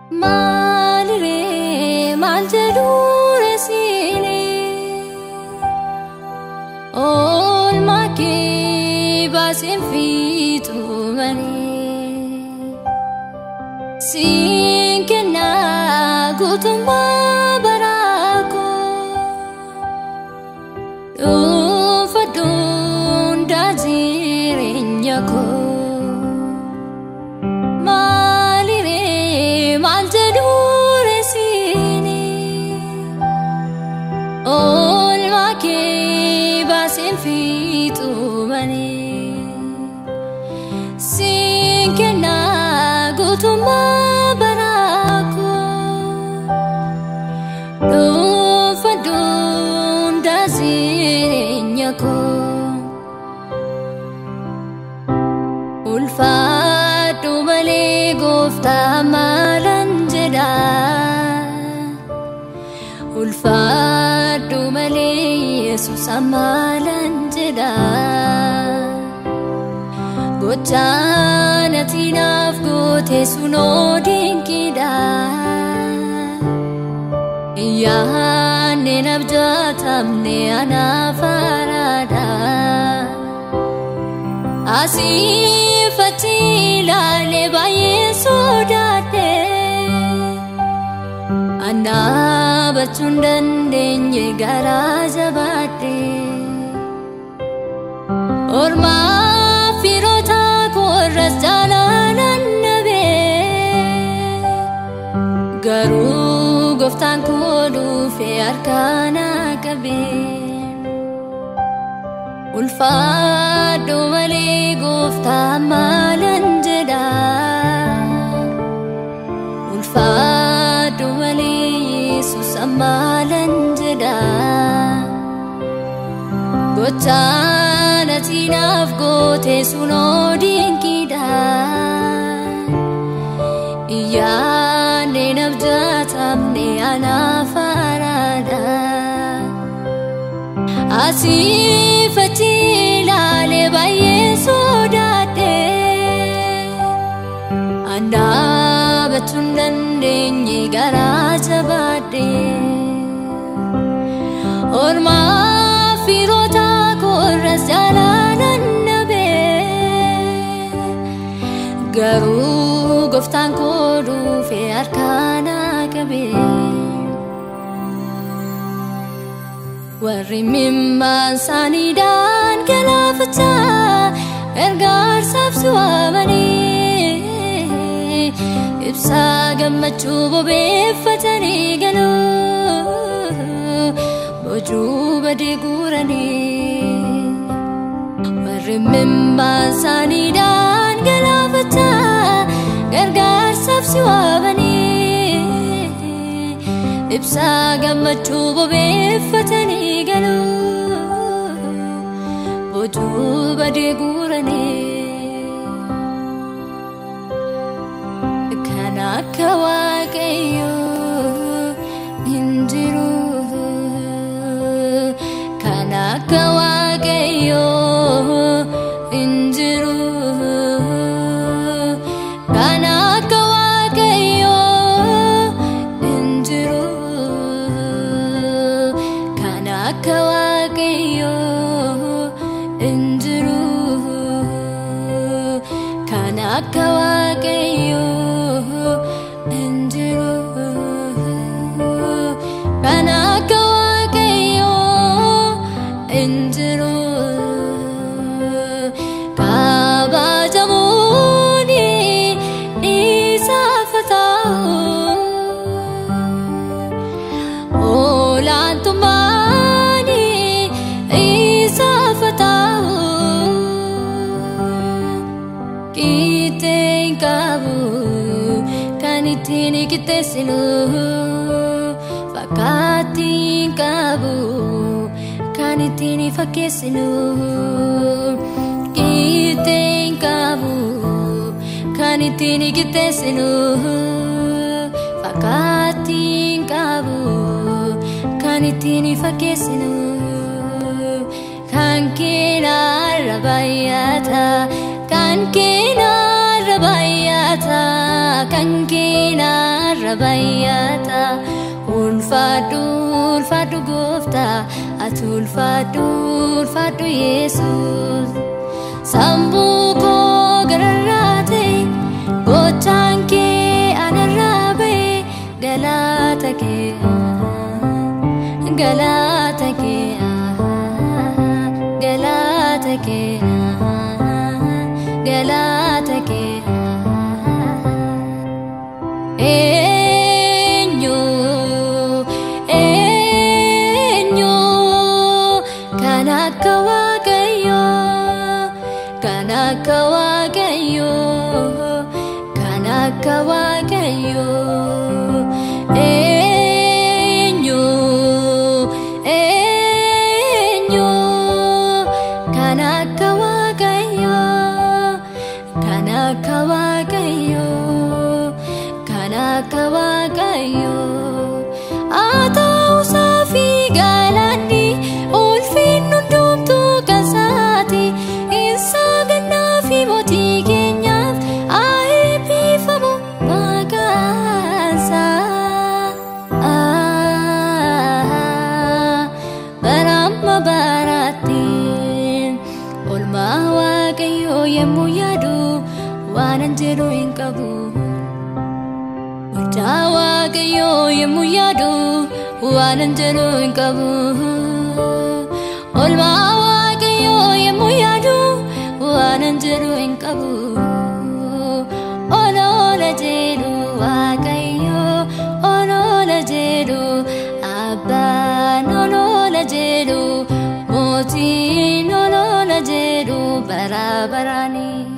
Maaliree maal jedhu reesiinee oolmaa kee baaseen fiixuu malee siin kennaa guutummaa baraakoo dhuunfadhuun jireenya koo maaliree maal jedhu reesiinee oolmaa kee baaseen fiixuu malee siin kennaa guutummaa baraakoo dhuunfadhuun jireenya koo ulfaadhu malee gooftaa maalan jedha ulfaadhu malee yesus maalan jedha gochaan ati naaf goote sunoo dinqiidha yaanne nabjaatamne anaaf haaraadha asiifatti ilaalee baay'ee sodaadhe annaabachuun dandeenye garaa jabaadhe ormaa firoota koorras jaalaalan nabe garuu gooftaan koo dhufe harkaana qabee ulfaadhu malee gooftaa maalan jedha ulfaadhu malee yesus maalan jedha gochaan ati naaf goote sunoo dinqiidha iyyaanne nabjaatamne anaaf haaraadha asiifatti ilaalee baay'ee sodaadhe annaabachuun dandeenye garaa jabaadhe ormaa firoota koorras jaalaalan nabe garuu gooftaan koo dhufe harkaana qabee warri mimmaan isaaniidhaan galaafachaa gargaarsaaf si waamanii ibsaa gammachuu bobeeffatanii galuu bojuu badee guuranii warri mimmaan isaaniidhaan galaafachaa gargaarsaaf si waamanii ibsaa gammachuu bobeeffatanii galuu bojuu badee guuranii kan akka waaqayyoo hin jiru kan akka waaqayyoo hin jiru kan akka waaqayyoo hin jiru kan akka waaqayyoo hin jiru kan akka waaqayyoo hin jiru kan akka waaqayyoo hin jiru kabajamuun isaaf ta'u olaantummaan isaaf ta'u qixxeen qabu kan ittiin qixxeessinu fakkaattiin qabu kan ittiin fakkeessinu qixxeen qabu kan ittiin qixxeessinu fakkaattiin qabu kan ittiin fakkeessinu kan keenarra baay'ata kan keenarra baay'ata kan keenarra bayyata ulfaadhu ulfaadhu gooftaa ati ulfaadhu ulfaadhu yesus sammuu koo gararraate gochaan kee anarraa ba'e galaata kee galaata kee galaata kee galaata kee eenyu eenyu kan akka waaqayyo kan akka waaqayyo kan akka waaqayyo eenyu eenyu kan akka waaqayyo kan akka waaqayyo kan akka waaqayyo haa ta'uusaa fi galaanni ulfiin hundumtuu kasaati isaa gannaa fi mootii keenyaaf haa eebbifamu maqaansaa baramma baraatti olmaa waaqayyoo yemmuu yaadu waanan jedhu hin qabu. Gochaa waaqayyoo yemmuu yaadu waanan jedhu hin qabu. Olmaa waaqayyoo yemmuu yaadu waanan jedhu hin qabu. Oloola jedhu waaqayyoo oloola jedhu abbaan oloola jedhu mootiin oloola jedhu bara baraanii.